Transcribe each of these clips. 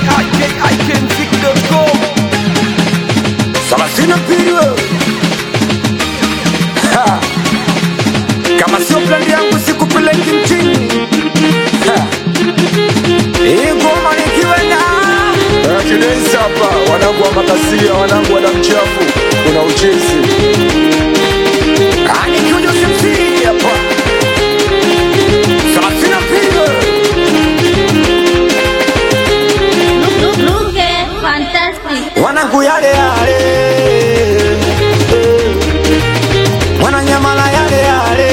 ikikmziki.com Salasina period. Ha. Kama sio plani yangu sikupeleki mchini. Ha. Hii ngoma nikiwa na Kidensi hapa, wanangu wa makasia, wanangu wa damu chafu, kuna uchezi Ah, nikiwa Joseph C hapa. Salasina period. Look, look, look, eh, fantastic. wanangu yale yale eh. mwananyamala yale yale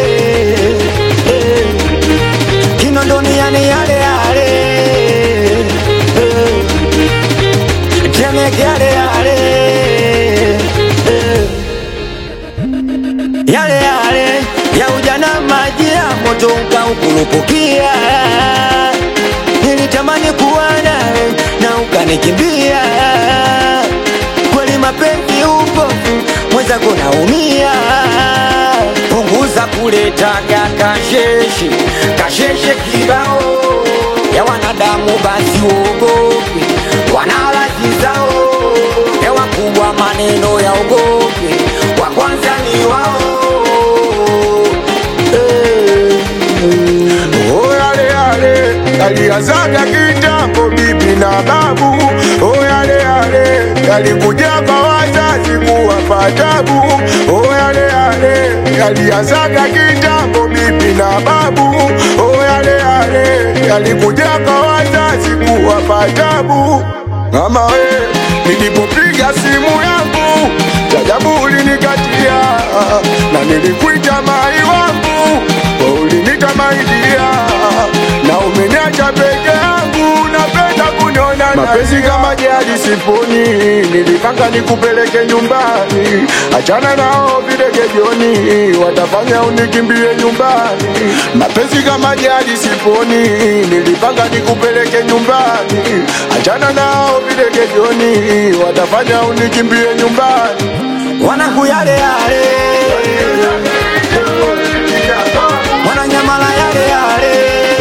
eh. kinondoni yani yale yale eh. temeke yale yale eh. yale yale ya ujana maji ya moto ukaukurupukia nilitamani kuwa nawe na ukanikimbia kweli mapenzi upofu mwenzako naumia punguza kuletaga kasheshe kasheshe kibao ya wanadamu basi uogope wanalazi zao ya wakubwa maneno ya ogope wa kwanza ni wao Oh, yale yale yalianzaga kitambo, bibi na babu. Oh, yale yale yalikuja kwa wazazi kuwapa tabu. Oh, yale yale yalianzaga kitambo, bibi na babu. Oh, yale yale yalikuja kwa wazazi kuwapa tabu. Mama we, nilipopiga simu yangu jajabu ulinikatia, na nilikuita mai wangu ulinita maidia, na umeniacha peke yangu, napenda kuniona mapenzi kama jadi siponi, nilipanga nikupeleke nyumbani, achana nao videge jioni, watafanya unikimbie nyumbani. Mapenzi kama jadi siponi, nilipanga nikupeleke nyumbani, achana nao videge jioni, watafanya unikimbie nyumbani. wanangu yale yale mwananyamala yale yale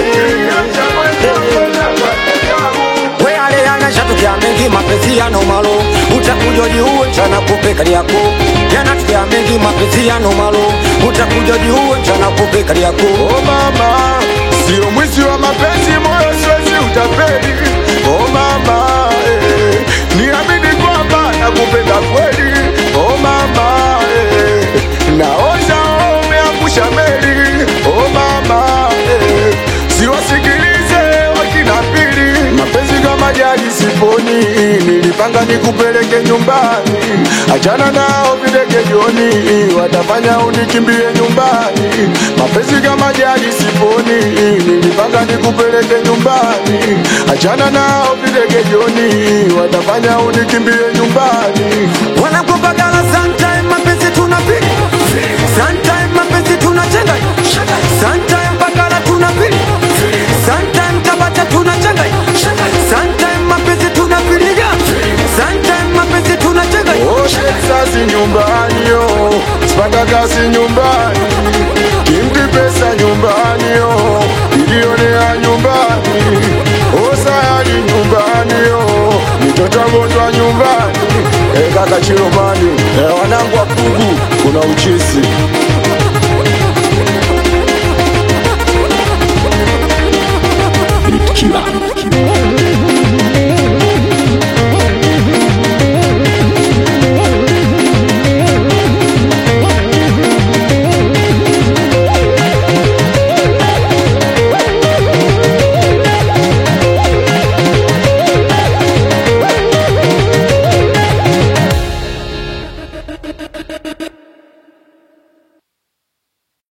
we yale yanashatukia mengi mapenzi yano malo utakuja jiuwe mchana kupe kali yako yanatukia mengi mapenzi yano malo utakuja jiuwe mchana kupe kali yako Oh mama, sio mwizi wa mapenzi, moyo siwezi utapeli. Oh mama, eh, niamini kwamba nakupenda kweli. Oh mama, eh, naoza umeangusha meli. Oh mama, eh, siwasikilize wakina pili, mapenzi kama jadi siponi, nilipanga nikupeleke nyumbani, achana nao videge jioni, watafanya unikimbie nyumbani. Mapenzi kama jadi siponi, nilipanga nikupeleke nyumbani, achana nao videge jioni, watafanya unikimbie nyumbani. wanakupagala sometime mapenzi tunapili sometime mapenzi tunachenga sometime bagala tunapili sometime tabata tunachenga sometime mapenzi tunapiliga sometime mapenzi tunachenga Oshe sasi nyumbani yo, sipata kazi nyumbani, kimti pesa nyumbani yo, ilionea nyumbani, osayali nyumbani yo, mitoto gonjwa nyumbani, e kaka Chiromani, e wanangu wa Pugu, kuna uchisi Killer.